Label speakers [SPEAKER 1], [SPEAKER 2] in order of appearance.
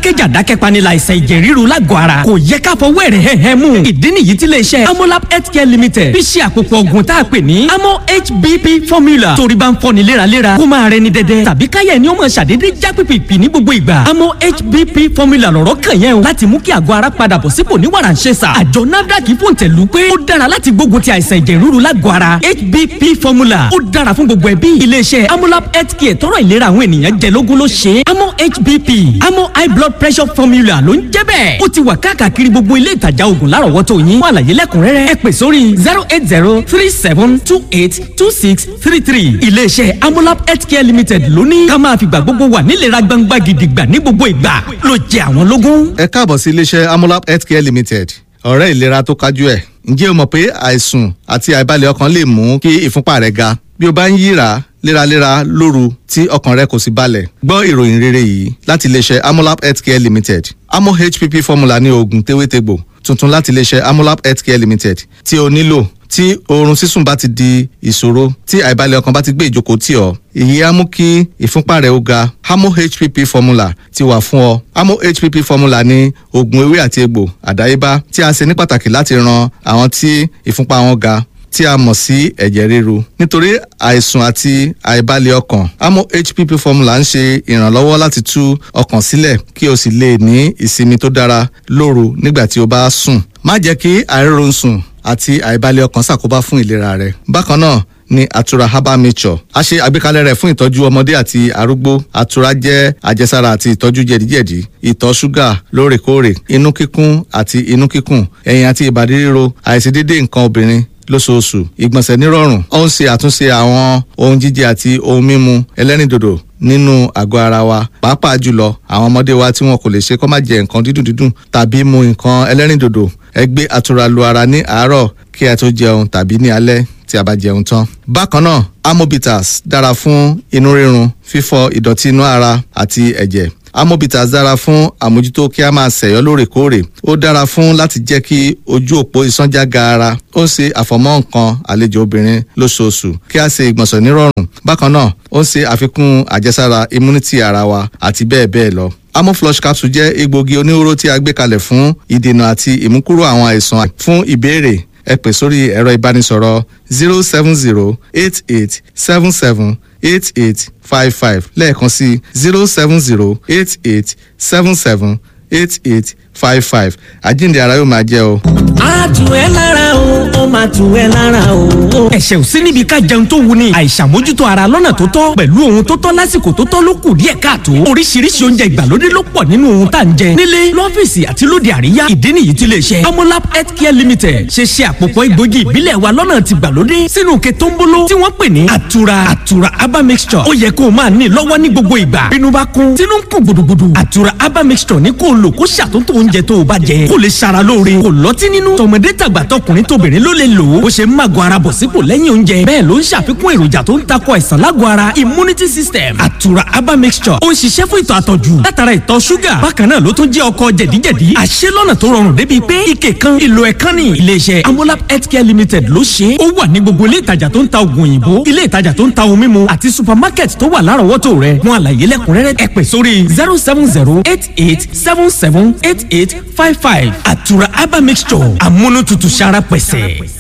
[SPEAKER 1] dákẹ́jà dákẹ́panilà àìsàn ẹ̀jẹ̀ ríru lágọ̀ ara kò yẹ ká fọwọ́ ẹ̀rẹ̀ hẹ́hẹ́ mú ìdí nìyí tí iléeṣẹ́ amolab healthcare limited fi ṣe àpòpọ̀ ògùn tá a pè ní amo hbp formula torí bá ń fọni léraléra kó máa rẹni dẹdẹ tàbí káyẹ̀ ni ó máa ṣàdédé já pìpìpì ní gbogbo ìgbà amo hbp formula lọ̀rọ̀ kàn yẹn o láti mú kí àgọ́ ara padà bọ̀ sípò ní wàrà ń ṣe sà àjọ nafdac fòǹtẹ̀lù pé ó dára láti gbógun ti àìsàn ẹ̀jẹ̀ ríru lágọ̀ ara hbp formula ó dára fún gbogbo ẹbí iléeṣẹ́ amolab healthcare tọrọ ìlera àwọn ènìyàn jẹ lógún ló ṣe é amo hbp amo high blood pressure formula ló ń jẹ́ bẹ́ẹ̀ ó ti wà káàkiri gbogbo ilé ìtajà oògùn lárọ̀wọ́tò yín fún àlàyé lẹ́kùnrẹ́rẹ́ ẹ pè sórí zero eight zero three seven two eight two six three three iléeṣẹ́ amolab healthcare limited ló ní ká máa fìgbà gbogbo wà nílera gbangba gidigba ní gbogbo ìgbà ló jẹ àwọn lógún.
[SPEAKER 2] ẹ káàbọ̀ sí iléeṣẹ́ amolab healthcare limited ọ̀rẹ́ ìlera tó kájú ẹ̀ ǹjẹ́ o mọ̀ pé àìsùn àti àìbalẹ̀ ọkàn lè mú kí ìfúnpá rẹ ga bí o bá ń yíra léraléra lóru tí ọkàn rẹ kò sì balẹ̀ gbọ́ ìròyìn rere yìí láti iléeṣẹ́ amolab healthcare limited amo hpp formula ní oògùn tewétegbò tuntun láti iléeṣẹ́ amolab healthcare limited tí o nílò tí oorun sísùn bá ti di ìṣòro tí àìbalẹ̀ ọkàn bá ti gbé ìjókòó tì ọ́ èyí á mú kí ìfúnpá rẹ ó ga amo hpp formula ti wà fún ọ amo hpp formula ní oògùn ewé àti egbò àdáyébá tí a ṣe ní pàtàkì láti ran àwọn tí ìfúnpá wọn ga tí a mọ̀ sí ẹ̀jẹ̀ ríru nítorí àìsùn àti àìbalẹ̀ ọkàn amo hpp formula ń ṣe ìrànlọ́wọ́ láti tú ọkàn sílẹ̀ kí o sì lè ní ìsinmi tó dára lóru nígbà tí o bá sùn má jẹ́ kí àìrórun sùn àti àìbalẹ̀ ọkàn ṣàkóbá fún ìlera rẹ bákan náà ní àtura herbal nature a ṣe àgbékalẹ̀ rẹ̀ fún ìtọ́jú ọmọdé àti arúgbó àtura jẹ́ àjẹsára àti ìtọ́jú jẹ̀díjẹ̀dí ìtọ̀ ṣúgà lóòrèkóòrè inú kíkún àti inú kíkùn ẹ̀yìn àti ìbàdí ríro àìṣedédé nǹkan obìnrin lóṣooṣù ìgbọ̀nsẹ̀ nírọ̀rùn ó ń ṣe àtúnṣe àwọn ohun jíjẹ àti ohun mímu ẹlẹ́rìndòdò nínú àgọ́ ara wa pàápàá jùlọ àwọn ọmọdé wa tí wọn kò lè ṣe kó má jẹ nǹkan dídùn dídùn tàbí mu nǹkan ẹlẹ́rìndòdò ẹ gbé àtura lu ara ní àárọ̀ kí ẹ tó jẹun tàbí ní alẹ́ tí a bá jẹun tán. bákan náà amobitas dára fún inú rírun fífọ ìdọ̀tí inú ara àti ẹ̀jẹ̀ amobitas dára fún àmójútó kí a máa ṣẹ̀yọ́ lóòrèkóòrè ó dára fún láti jẹ́ kí ojú òpó ìsánjá gaara ó ń ṣe àfọ̀mọ́ nǹkan àlejò obìnrin lóṣooṣù kí a ṣe ìgbọ̀nsẹ̀ nírọ̀rùn bákan náà ó ń ṣe àfikún àjẹsára immunity ara wa àti bẹ́ẹ̀ bẹ́ẹ̀ lọ amoflush capsule jẹ́ egbògi oníhóró tí a gbé kalẹ̀ fún ìdènà àti ìmúkúrò àwọn àìsàn fún ìbéèrè ẹ pè sórí ẹ̀rọ ìbánisọ̀rọ̀ zero seven zero eight eight seven seven eight eight five five lẹ́ẹ̀kan sí zero seven zero eight eight seven seven eight eight five five àjíǹde ara yóò máa jẹ́ o.
[SPEAKER 1] a tù ẹ́ lára o ó máa tù ẹ́ lára o. ẹ̀ṣẹ̀ ò sí níbi ká jẹun tó wù ní àìṣàmójútó ara lọ́nà tó tọ́ pẹ̀lú ohun tó tọ́ lásìkò tó tọ́ ló kù díẹ̀ káàtó oríṣiríṣi oúnjẹ ìgbàlódé ló pọ̀ nínú ohun tá à ń jẹ nílé lọ́fíìsì àti lóde àríyá ìdí nìyí tí lè ṣe amolab healthcare limited ṣe ṣe àpòpọ̀ egbògi ìbílẹ̀ wa lọ́nà ti gbàlódé sínú òkè tó ń bolo tí wọ́n pè ní àtura àtura herbal mixture ó yẹ kó o máa ní lọ́wọ́ ní gbogbo ìgbà bínú bá kún tínú ń kún gbùdùgbùdù àtura herbal mixture ní kó o lò kó ṣàtúntò oúnjẹ tó o bá jẹ kó lè ṣara lóore kò lọ́tí nínú tọmọdé tàgbà tọkùnrin tóbìnrin ló lè lò ó bó ṣe ń màgò ara bọ̀ sípò lẹ́yìn oúnjẹ bẹ́ẹ̀ ló ń ṣàfikún èròjà tó ń takò àìsàn lágọ̀ ara immunity system àtura herbal mixture ó ń ṣiṣẹ́ fún ìtọ̀ àtọ̀jù látara ìtọ̀ ṣúgà bákan náà ló tún jẹ́ ọkọ̀ jẹ̀díjẹ̀dí àṣẹ lọ́nà tó rọrùn débi pé ike kan ìlò ẹ̀kan ní iléeṣẹ́ amolab healthcare limited ló ṣe é ó wà ní gbogbo ilé ìtajà tó ń ta oògùn òyìnbó ilé ìtajà tó ń ta ohun mímu àti supermarket tó wà lárọ̀ọ́wọ́tò rẹ̀ fún àlàyé lẹ́kùnrẹ́rẹ́ ẹ pè sórí zero seven zero eight eight seven seven eight eight five five àtura herbal mixture amúnútutù sára pẹ̀sẹ̀.